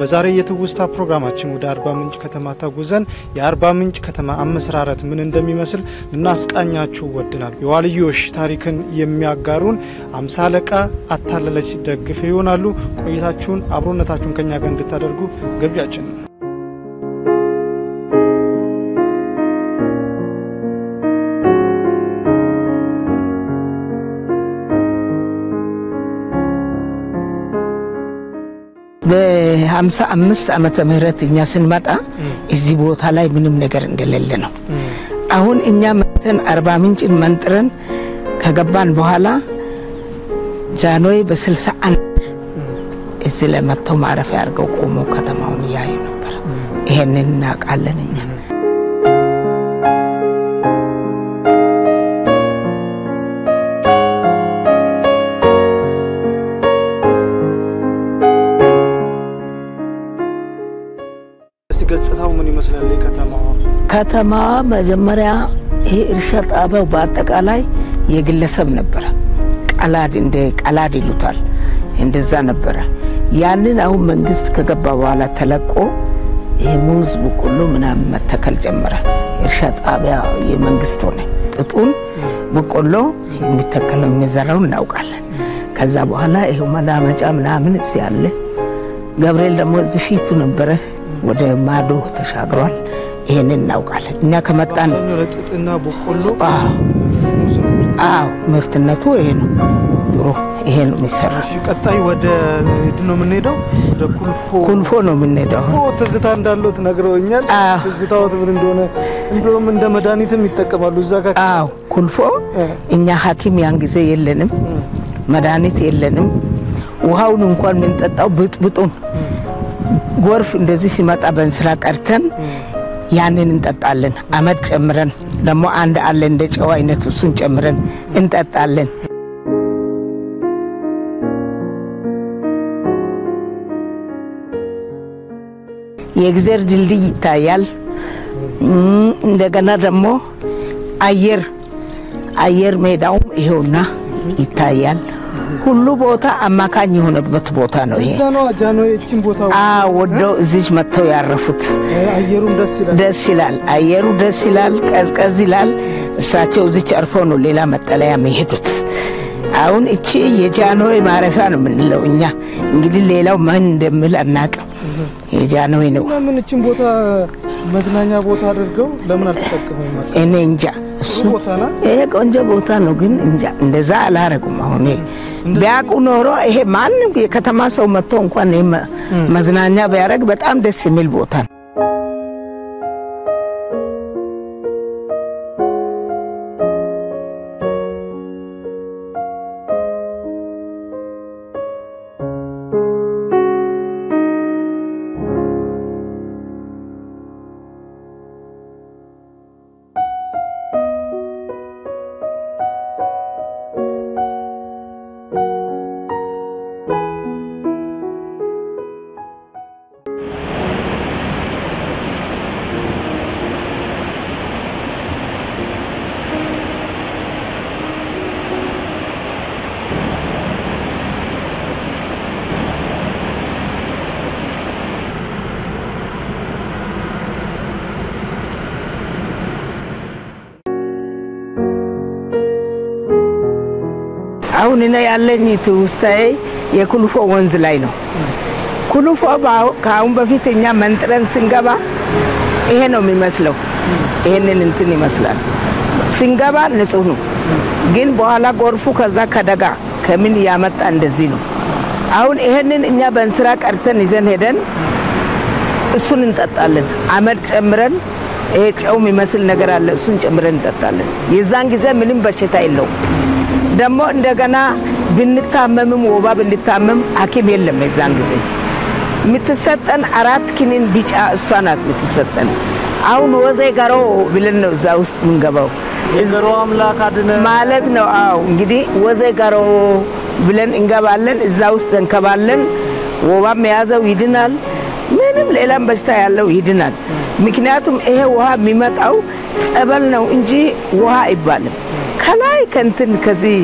በዛሬ የትውስታ ፕሮግራማችን ወደ አርባ ምንጭ ከተማ ተጉዘን የአርባ ምንጭ ከተማ አመሰራረት ምን እንደሚመስል ልናስቃኛችሁ ወድናል። የዋልዮሽ ታሪክን የሚያጋሩን አምሳ አለቃ አታለለች ደግፌ ይሆናሉ። ቆይታችሁን አብሮነታችሁን ከኛ ጋር እንድታደርጉ ግብዣችን ነው። በሀምሳ አምስት ዓመተ ምህረት እኛ ስንመጣ እዚህ ቦታ ላይ ምንም ነገር እንደሌለ ነው። አሁን እኛ መተን አርባ ምንጭን መንጥረን ከገባን በኋላ ጃንሆይ በስልሳ አንድ እዚህ ላይ መጥተው ማረፊያ አድርገው ቆሞ ከተማውን እያዩ ነበር። ይሄንን እናውቃለን እኛ። እስቲ ገጽታው ምን ይመስላል? የከተማዋ ከተማዋ መጀመሪያ ይሄ እርሻ ጣቢያው በአጠቃላይ የግለሰብ ነበረ። ቀላድ እንደ ቀላድ ይሉታል እንደዛ ነበረ። ያንን አሁን መንግስት ከገባ በኋላ ተለቆ ይሄ ሙዝ፣ በቆሎ ምናምን መተከል ጀመረ። እርሻ ጣቢያ የመንግስት ሆነ። ጥጡን በቆሎ የሚተከለው የሚዘራው እናውቃለን። ከዛ በኋላ ይሄው መላመጫ ምናምን እዚህ አለ። ገብርኤል ደግሞ እዚህ ፊቱ ነበረ፣ ወደ ማዶ ተሻግሯል። ይሄንን እናውቃለን እኛ ከመጣን ጥጥና በቆሎ አዎ አዎ ምርትነቱ ይሄ ነው። ድሮ ይሄ ነው የሚሰራ። እሺ፣ ቀጣይ ወደ ምንድን ነው የምንሄደው? ወደ ኩልፎ ኩልፎ ነው የምንሄደው። ኩልፎ ትዝታ እንዳለው ነግረውኛል። አዎ። ትዝታዎት ምን እንደሆነ እንደውም እንደ መድኃኒትም ይጠቀማሉ እዛ ጋር አዎ ኩልፎ እኛ ሐኪም ያን ጊዜ የለንም፣ መድኃኒት የለንም። ውሃውን እንኳን የምንጠጣው ብጥብጡን ጎርፍ እንደዚህ ሲመጣ በእንስራ ቀርተን ያንን እንጠጣለን። አመድ ጨምረን ደግሞ አንድ አለ እንደ ጨው አይነት እሱን ጨምረን እንጠጣለን። የእግዜር ድልድይ ይታያል። እም፣ እንደገና ደግሞ አየር አየር ሜዳውም ይሄውና ይታያል። ሁሉ ቦታ አማካኝ የሆነበት ቦታ ነው ይሄ። እዛ ነው ጃንሆይ እቺን ቦታ አዎ ወደው እዚች መጥተው ያረፉት። አየሩም ደስ ይላል። ደስ ይላል። አየሩ ደስ ይላል፣ ቀዝቀዝ ይላል። እሳቸው እዚች አርፈው ነው ሌላ መጠለያ የሚሄዱት። አሁን እቺ የጃንሆይ ማረፊያ ነው የምንለው እኛ። እንግዲህ ሌላው ምን እንደምል አናቅም። የጃንሆይ ነው። ለምን እቺን ቦታ መዝናኛ ቦታ አድርገው ለምን አልተጠቀሙም? መሰለኝ? እኔ እንጃ እሱ ጥሩ ቦታ ናት። ይሄ ቆንጆ ቦታ ነው፣ ግን እንጃ እንደዛ አላረጉም። አሁን ይሄ ቢያውቁ ኖሮ ይሄ ማንም የከተማ ሰው መጥቶ እንኳን ይሄ መ- መዝናኛ ቢያደርግ በጣም ደስ የሚል ቦታ ነው። አሁን እኔ ያለኝ ትውስታዬ የኩልፎ ወንዝ ላይ ነው። ኩልፎ በአሁ- ከአሁን በፊት እኛ መንጥረን ስንገባ ይሄ ነው የሚመስለው። ይሄንን እንትን ይመስላል። ስንገባ ንጹህ ነው፣ ግን በኋላ ጎርፉ ከዛ ከደጋ ከምን እያመጣ እንደዚህ ነው። አሁን ይሄንን እኛ በእንስራ ቀርተን ይዘን ሄደን እሱን እንጠጣለን። አመድ ጨምረን ይሄ ጨው የሚመስል ነገር አለ፣ እሱን ጨምረን እንጠጣለን። የዛን ጊዜ ምንም በሽታ የለውም። ደግሞ እንደገና ብንታመምም ወባ ብንታመም ሐኪም የለም የዛን ጊዜ የምትሰጠን አራት ክኒን ቢጫ እሷ ናት የምትሰጠን። አሁን ወዜ ገሮ ብለን ነው እዛ ውስጥ የምንገባው የዘሮ አምላክ አድነ ማለት ነው። አዎ እንግዲህ ወዜ ገሮ ብለን እንገባለን። እዛ ውስጥ እንከባለን። ወባም የያዘው ይድናል። ምንም ሌላም በሽታ ያለው ይድናል። ምክንያቱም ይሄ ውሃ የሚመጣው ጸበል ነው እንጂ ውሃ አይባልም። ከላይ ከንትን ከዚህ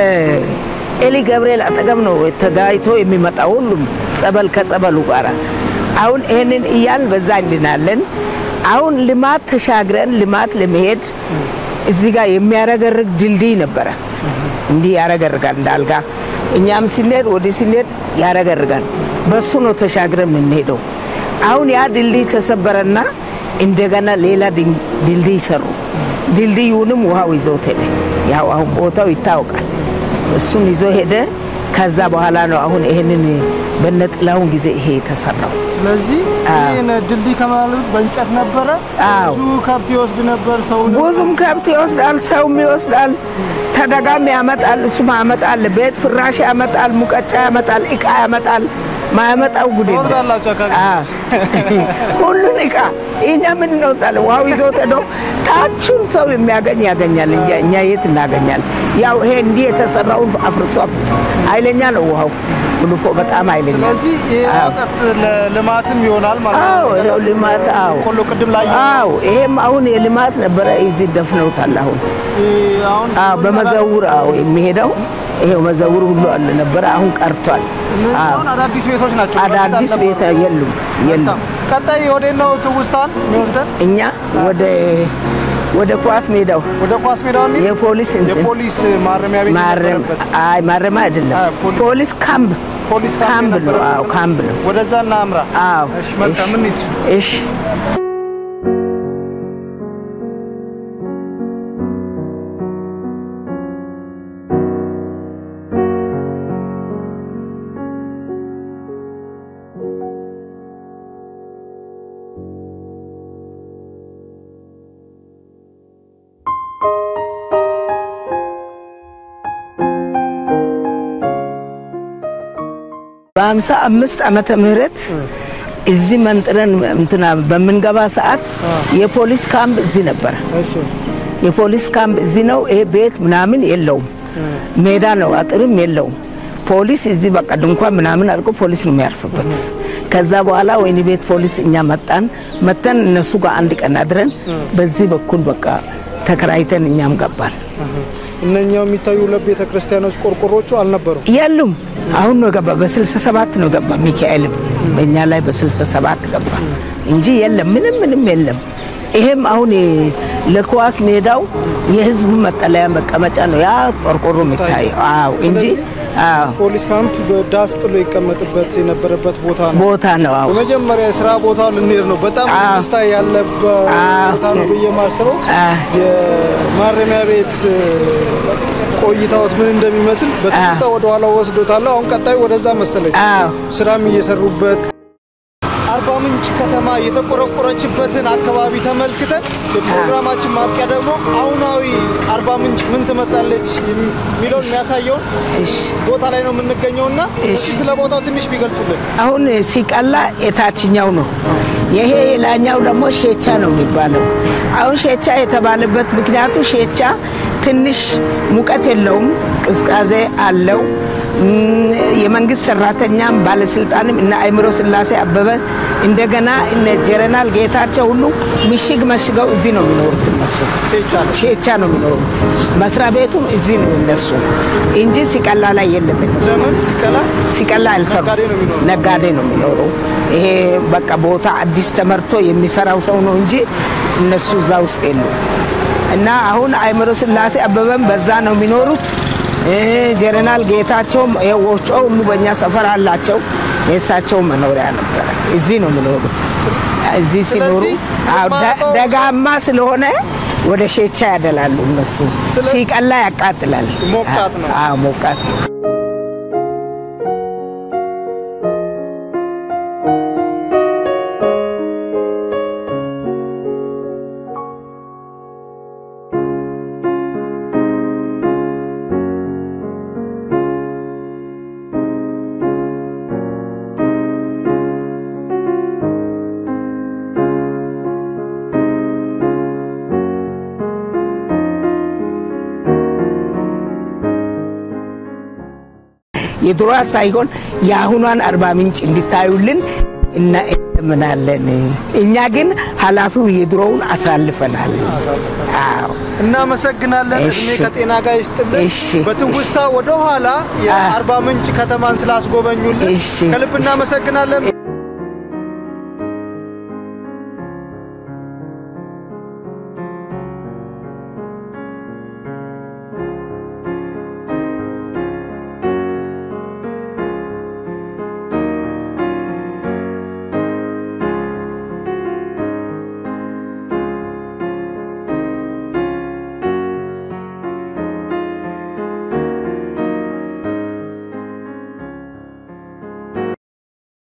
ከኤሊ ገብርኤል አጠገብ ነው ተጋይቶ የሚመጣው ሁሉም ጸበል ከጸበሉ ጋር አሁን ይህንን እያልን በዛ እንድናለን። አሁን ልማት ተሻግረን ልማት ለመሄድ እዚህ ጋር የሚያረገርግ ድልድይ ነበረ። እንዲህ ያረገርጋል እንዳልጋ እኛም ስንሄድ ወዲህ ስንሄድ ያረገርጋል። በሱ ነው ተሻግረን የምንሄደው። አሁን ያ ድልድይ ተሰበረና እንደገና ሌላ ድልድይ ሰሩ። ድልድዩንም ውሃው ይዘውት ሄደ። ያው አሁን ቦታው ይታወቃል። እሱን ይዞ ሄደ። ከዛ በኋላ ነው አሁን ይሄንን በነጥላሁን ጊዜ ይሄ የተሰራው። ስለዚህ ይህን ድልድይ ከማለት በእንጨት ነበረ። አዎ። ብዙ ከብት ይወስድ ነበር ሰው ብዙም ከብት ይወስዳል፣ ሰውም ይወስዳል፣ ተደጋሚ ያመጣል፣ እሱም ያመጣል፣ ቤት ፍራሽ ያመጣል፣ ሙቀጫ ያመጣል፣ እቃ ያመጣል። ማያመጣው ጉድ የለም። ትወስዳላችሁ አካባቢ አዎ። ሁሉን እቃ እኛ ምን እንወስዳለን? ውሃው ይዞት ሄዶ ታቹን ሰው የሚያገኝ ያገኛል እንጂ እኛ የት እናገኛለን? ያው ይሄ እንዲህ የተሰራውን አፍርሶ አፍርሶ ኃይለኛ ነው ውሃው ጉልፎ በጣም ኃይለኛ ነው። ስለዚህ ይህ አዎ። እውቀት ለልማትም ይሆናል ማለት አዎ ነው። ይኸው ልማት አዎ ቆሎ ቅድም ላይ አዎ ይሄም አሁን የልማት ነበረ። እዚህ ደፍነውታል አሁን አሁን አዎ በመዘውር አዎ የሚሄደው ይሄው መዘውር ሁሉ አለ ነበረ። አሁን ቀርቷል። እነዚህ አዎ አሁን አዳዲስ ቤቶች ናቸው። አዳዲስ በፊት ቤት አልነበሩም። የሉም የሉም። ቀጣይ ወዴት ነው ትውስታን የሚወስደን? እኛ ወደ ወደ ኳስ ሜዳው ወደ ኳስ ሜዳው እንሂድ። የፖሊስ እንትን የፖሊስ ማረሚያ ቤት ማረም የነበረበት አይ ማረሚያ አይደለም አዎ፣ ፖሊስ- ፖሊስ ካምፕ ፖሊስ ካምፕ ካምፕ ነው። የነበረበት አዎ ካምፕ ነው። ወደዛ እናምራ። አዎ እሺ መልካም እሺ፣ እንሂድ። እሺ በሀምሳ አምስት ዓመተ ምህረት እዚህ መንጥረን እንትና በምንገባ ሰዓት የፖሊስ ካምፕ እዚህ ነበረ። እሺ የፖሊስ ካምፕ እዚህ ነው። ይሄ ቤት ምናምን የለውም፣ ሜዳ ነው፣ አጥርም የለውም። ፖሊስ እዚህ በቃ ድንኳን ምናምን አድርጎ ፖሊስ ነው የሚያርፍበት። ከዛ በኋላ ወይኒ ቤት ፖሊስ እኛ መጣን። መተን እነሱ ጋር አንድ ቀን አድረን በዚህ በኩል በቃ ተከራይተን እኛም ገባን። እነኛው የሚታዩ ሁለት ቤተ ክርስቲያኖች ቆርቆሮቹ አልነበሩም። የሉም። አሁን ነው ገባ። በስልሳ ሰባት ነው ገባ። ሚካኤልም በእኛ ላይ በስልሳ ሰባት ገባ እንጂ የለም፣ ምንም ምንም የለም። ይሄም አሁን ለኳስ ሜዳው የህዝቡ መጠለያ መቀመጫ ነው ያ ቆርቆሮ የሚታየው። አዎ እንጂ አዎ ፖሊስ ካምፕ በዳስ ጥሎ ይቀመጥበት የነበረበት ቦታ ነው። ቦታ ነው። አዎ በመጀመሪያ የስራ ቦታ ልንሄድ ነው። በጣም አዎ። ደስታ ያለበት አዎ። ቦታ ነው ብዬ ማስበው አዎ። የማረሚያ ቤት ቆይታዎት ምን እንደሚመስል በትውስታ ወደኋላ ወስዶታለሁ። አሁን ቀጣዩ ወደዛ መሰለኝ አዎ ስራም እየሰሩበት አርባ ምንጭ ከተማ የተቆረቆረችበትን አካባቢ ተመልክተን የፕሮግራማችን ማብቂያ ደግሞ አሁናዊ አርባ ምንጭ ምን ትመስላለች የሚለውን የሚያሳየውን እሺ ቦታ ላይ ነው የምንገኘውና እሺ። እስኪ ስለ ቦታው ትንሽ ቢገልጹልን። አሁን ሲቀላ የታችኛው ነው። ይሄ የላኛው ደግሞ ሼቻ ነው የሚባለው። አሁን ሼቻ የተባለበት ምክንያቱ ሼቻ ትንሽ ሙቀት የለውም፣ ቅዝቃዜ አለው። እም፣ የመንግስት ሰራተኛም ባለስልጣንም እነ አእምሮ ስላሴ አበበ እንደገና እነ ጀነራል ጌታቸው ሁሉ ምሽግ መሽገው እዚህ ነው የሚኖሩት እነሱ ሴቻ ነው። ሼቻ ነው የሚኖሩት። መስሪያ ቤቱም እዚህ ነው እነሱ እንጂ ሲቀላ ላይ የለም እነሱ ዘመን ሲቀላ ሲቀላ አልሰሩ ነጋዴ ነው የሚኖረው። ነጋዴ ነው የሚኖረው። ይሄ በቃ ቦታ አዲስ ተመርቶ የሚሰራው ሰው ነው እንጂ እነሱ እዛ ውስጥ የሉ እና አሁን አእምሮ ስላሴ አበበም በዛ ነው የሚኖሩት። እ ጀነራል ጌታቸውም ይሄ ወፍጮ ሁሉ በእኛ ሰፈር አላቸው። የእሳቸው መኖሪያ ነበረ። እዚህ ነው የሚኖሩት። እዚህ ሲኖሩ ስለዚህ አዎ፣ ደ- የማውቀው- ደጋማ ስለሆነ ወደ ሼቻ ያደላሉ እነሱ። ስለ- ሲቀላ ያቃጥላል። ሞቃት ነው። አዎ ሞቃት ነው። የድሮዋ ሳይሆን የአሁኗን አርባ ምንጭ እንዲታዩልን እና እንለምናለን። እኛ ግን ኃላፊው የድሮውን አሳልፈናል። አዎ እናመሰግናለን። እሺ። እድሜ ከጤና ጋር ይስጥልን። እሺ። በትውስታ ወደ ኋላ የአርባ ምንጭ ከተማን ስላስጎበኙልን እሺ። ከልብ እናመሰግናለን።